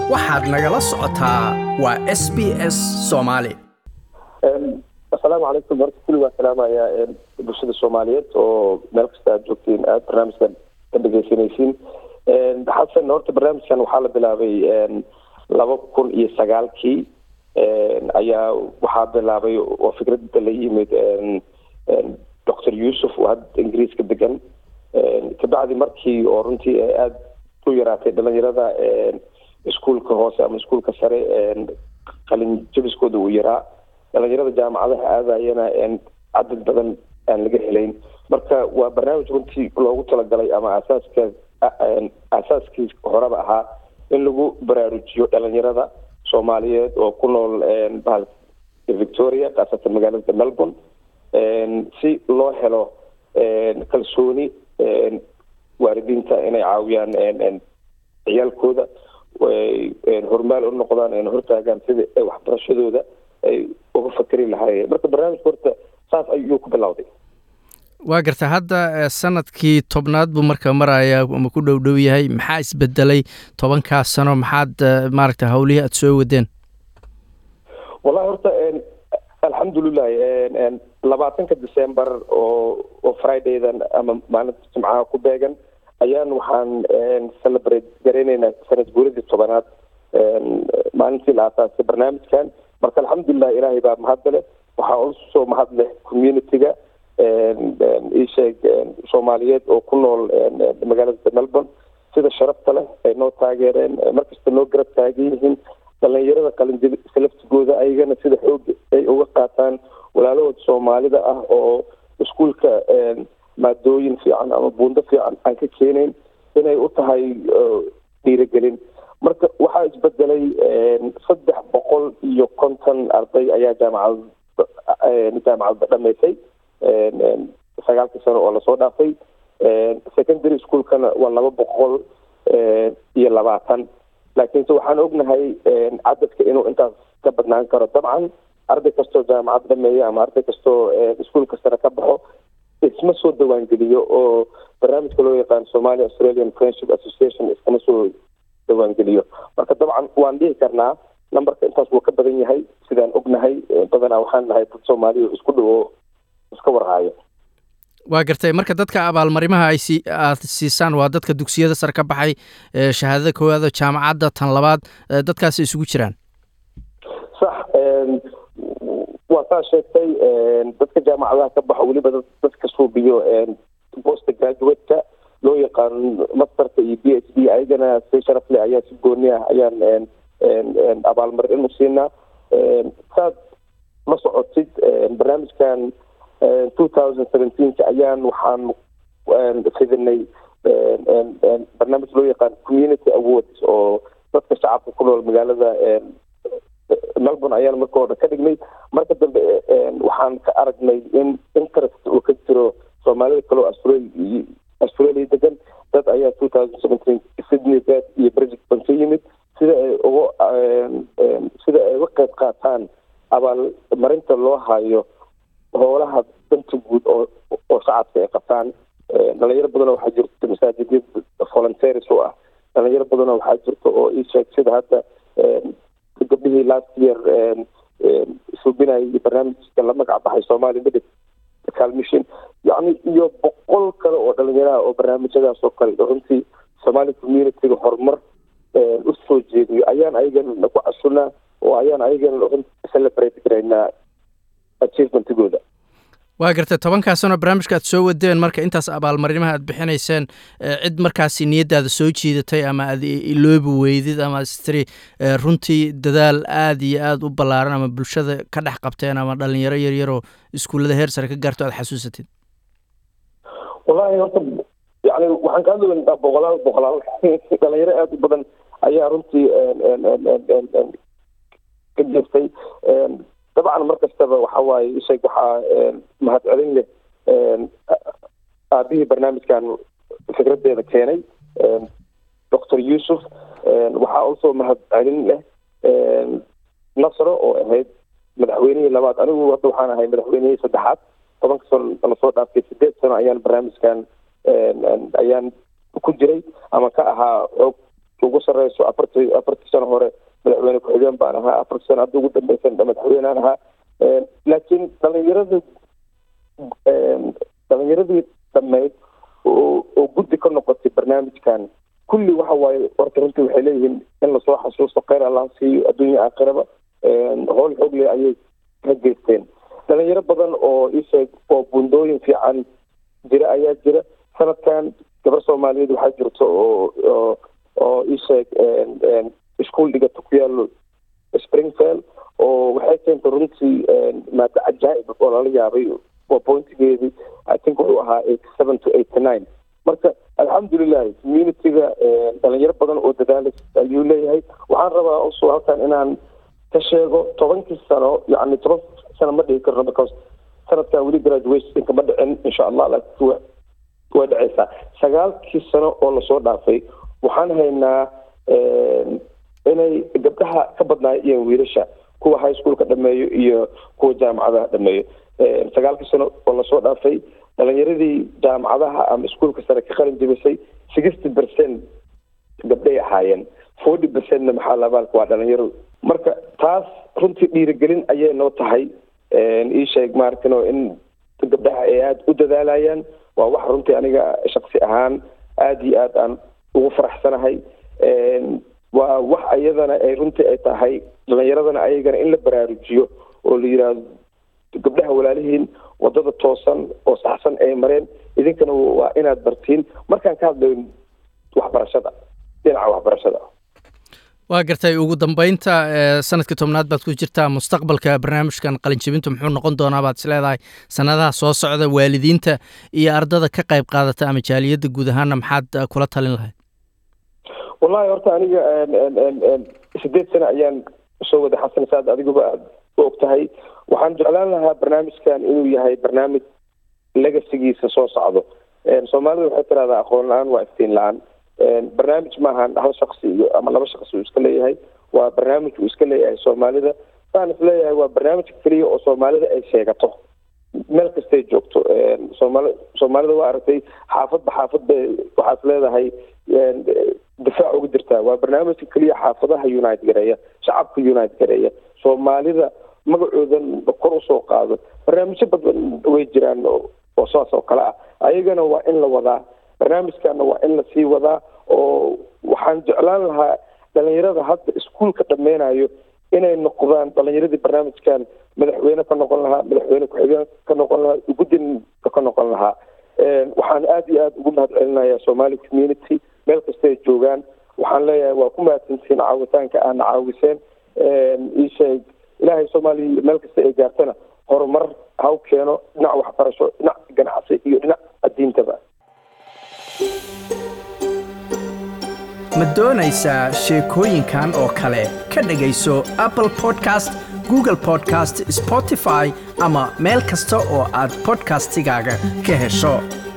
waxaad nagala socotaa waa s b s soomaali asalaamu calaykum marka kulli waa salaamaya bulshada soomaaliyeed oo meel kasta aad joogtiin aad barnaamijkan ka dhegeysanaysiin xasan horta barnaamijkan waxaa la bilaabay laba kun iyo sagaalkii ayaa waxaa bilaabay oo fikradda la yimid doctor yuusuf oo hadda ingiriiska degan kabacdi markii oo runtii aada u yaraatay dhalinyarada iskuolka hoose ama iskuolka sare qalin jabiskooda uu yaraa dhalinyarada jaamacadaha aadayana cadad badan aan laga helayn marka waa barnaamij runtii loogu talagalay ama asaaska asaaskii horeba ahaa in lagu baraarujiyo dhalinyarada soomaaliyeed oo ku nool bahal victoria khaasatan magaalada melbourne si loo helo kalsooni waalidiinta inay caawiyaan ciyaalkooda hormaal u noqdaan hortaagaan sida waxbarashadooda ay uga fakeri lahaayeen marka barnaamijka horta saas ayuu ku bilowday waa garta hadda sanadkii tobnaad buu marka maraya ama ku dhow dhow yahay maxaa isbedelay tobankaas sano maxaad maaragta hawlihii aada soo wadeen wallahi horta alxamdulilahi labaatanka december oo oo fridaydan ama maalinta jimcaha ku beegan ayaan waxaan celebrate garayneynaa sanad guuradii tobanaad maalintii la aasaasay barnaamijkan marka alxamdulilah ilaahay baa mahadda leh waxaa usoo mahad leh community-ga isheeg soomaaliyeed oo ku nool magaalada melbourne sida sharafta leh ay noo taageereen markasta noo garab taagan yihiin dhalinyarada qalinjabisa laftigooda ayagana sida xoog ay uga qaataan walaalahooda soomaalida ah oo iskuolka maadooyin fiican ama buundo fiican aan ka keenayn inay u tahay dhiirigelin marka waxaa isbedelay saddex boqol iyo konton arday ayaa jaamacad jaamacadda dhamaysay sagaalkii sano oo lasoo dhaafay secondary schoolkana waa laba boqol iyo labaatan laakiinse waxaan ognahay cadadka inuu intaas ka badnaan karo dabcan arday kastoo jaamacad dhameeya ama arday kastoo iskuolka sare ka baxo isma soo dawaangeliyo oo barnaamijka loo yaqaan somalia australian friendship association iskama soo dawaangeliyo marka dabcan waan dhihi karnaa numberka intaas wuu ka badan yahay sidaan ognahay badanaa waxaan nahay dad soomaaliya isku dhowo iska warhaayo waa gartay marka dadka abaalmarimaha ay si aad siisaan waa dadka dugsiyada sare ka baxay shahaadada koowaada jaamacadda tan labaad dadkaasi isugu jiraan sax waa saa sheegtay dadka jaamacadaha ka baxo weliba dadka suubiyo post graduate-ka loo yaqaano masterka iyo b h d ayagana si sharaf leh ayaa si gooni ah ayaan abaalmarin u siinaa saad la socotid barnaamijkan two thousand seventeenka ayaan waxaan fidinay barnaamij loo yaqaan community awards oo dadka shacabka ku nool magaalada melbourne ayaan marka hore ka dhignay marka dambe waxaan ka aragnay in interest uu ka jiro soomaalida kaleo australia australia degan dad ayaa two thousand seventeen sydney bed iyo brisbane ka yimid sida ay uga sida ay uga qayb qaataan abaalmarinta loo hayo howlaha danta guud oo oo shacabka ay qabtaan dhalinyaro badanoo waxaa jirta masaajidya volunteers u ah dhalinyaro badanoo waxaa jirta oo ii sheeg sida hadda gabdhihii last year suubinayay barnaamijka la magac baxay somali medical mission yacni iyo boqol kale oo dhalinyaraha oo barnaamijyadaas oo kale runtii somali community-ga horumar u soo jeediyo ayaan ayagana ku casunaa oo ayaan ayagana celebrate garaynaa achievementigooda waa gartay tobankaa sano barnaamijka aad soo wadeen marka intaas abaalmarimaha aad bixinayseen cid markaasi niyaddaada soo jiidatay ama aad iloobi weydid ama stri runtii dadaal aada iyo aada u ballaaran ama bulshada ka dhex qabteen ama dhalinyaro yaryaroo iskuullada heer sare ka gaarto aad xasuusatid wallahi horta yani waxaan kaa duwanaa boqolaal boqolaal dhalinyaro aada u badan ayaa runtii ka jirtay dabcan mar kastaba waxa waaye isheeg waxaa mahad celin leh aabihii barnaamijkan fikradeeda keenay doctor yuusuf waxaa also mahad celin leh nasro oo ahayd madaxweynihii labaad anigu hadda waxaan ahay madaxweynihii saddexaad tobanka sano lasoo dhaaftay sideed sano ayaan barnaamijkan ayaan ku jiray ama ka ahaa xoog ugu sareyso afartii afartii sano hore madaxweyne ku-xigeen baan ahaa afartii sano hadda ugu dambeysan madaxweynaan ahaa laakiin dhalinyarada dhalinyaradii dhameyd oo guddi ka noqotay barnaamijkan kulli waxa waaye horta runtii waxay leeyihiin in lasoo xasuusto kheyr allah siiyo adduunya aakhiraba howl xoog leh ayay ka geysteen dhalinyaro badan oo isheeg oo bundooyin fiican jira ayaa jira sanadkan gabar soomaaliyeed waxaa jirto oo oo isheeg ischool dhigata ku yaalo springfield oo waxay keentay runtii maada cajaa'ib oo lala yaabay waa pointigeedii i think wuxuu ahaa eighty seven to eighty nine marka alxamdulilahi communityga dhalinyaro badan oo dadaala ayuu leeyahay waxaan rabaa also halkan inaan ka sheego tobankii sano yani toban sano ma dhigi karno because sanadkan weli graduationka ma dhicin insha allah laakiin way dhaceysaa sagaalkii sano oo lasoo dhaafay waxaan haynaa inay gabdhaha ka badnaayeen wiilasha kuwa high schoolka dhameeyo iyo kuwa jaamacadaha dhameeyo sagaalkii sano oo lasoo dhaafay dhalinyaradii jaamacadaha ama iskuolka sare ka qalin jebisay sixty percent gabdhay ahaayeen forty percentna maxaa labaalka waa dhalinyaro marka taas runtii dhiirigelin ayay noo tahay ii sheeg maaragtino in gabdhaha ay aada u dadaalayaan waa wax runtii aniga shaksi ahaan aada iyo aad aan ugu faraxsanahay waa wax ayadana ay runtii ay tahay dhalinyaradana ayagana in la baraarujiyo oo la yidhaahdo gabdhaha walaalihiin wadada toosan oo saxsan ay mareen idinkana waa inaad bartiin markaan ka hadlayo waxbarashada dhinaca waxbarashada waa gartay ugu dambeynta sanadkii tobnaad baad ku jirtaa mustaqbalka barnaamijkan qalinjebintu muxuu noqon doonaa baad is leedahay sanadaha soo socda waalidiinta iyo ardada ka qayb qaadata ama jaaliyadda guud ahaana maxaad kula talin lahayd wallahi horta aniga sideed sano ayaan soo wada xasan saad adiguba aad u og tahay waxaan jeclaan lahaa barnaamijkan inuu yahay barnaamij legasigiisa soo socdo soomaalida waxay tirahdaa aqoon la-aan waa iftiin la-aan barnaamij maahan hal shaksi iyo ama laba shaksi uu iska leeyahay waa barnaamij uu iska leeyahay soomaalida saan is leeyahay waa barnaamij keliya oo soomaalida ay sheegato meel kastay joogto soomaali soomaalida waa aragtay xaafadba xaafad bay waxaad leedahay difaac uga jirtaa waa barnaamijka keliya xaafadaha unite gareeya shacabka unite gareeya soomaalida magacoodan kor usoo qaado barnaamijyo badan way jiraan oo saas oo kale ah ayagana waa in la wadaa barnaamijkana waa in lasii wadaa oo waxaan jeclaan lahaa dhalinyarada hadda iskuolka dhameynayo inay noqdaan dhalinyaradii barnaamijkan madaxweyne ka noqon lahaa madaxweyne ku-xigeen ka noqon lahaa gudinka ka noqon lahaa waxaan aada iyo aada ugu mahad celinayaa somali community meel kasta ay joogaan waxaan leeyahay waa ku mahadsantihiin caawitaanka aana caawiseen iisheeg ilaahay soomaaliya meel kasta ay gaartana horumar haw keeno dhinac waxbarasho dhinac ganacsi iyo dhinac addiintaba ma doonaysaa sheekooyinkan oo kale ka dhegayso apple podcast google podcast spotify ama meel kasta oo aad bodkastigaaga ka hesho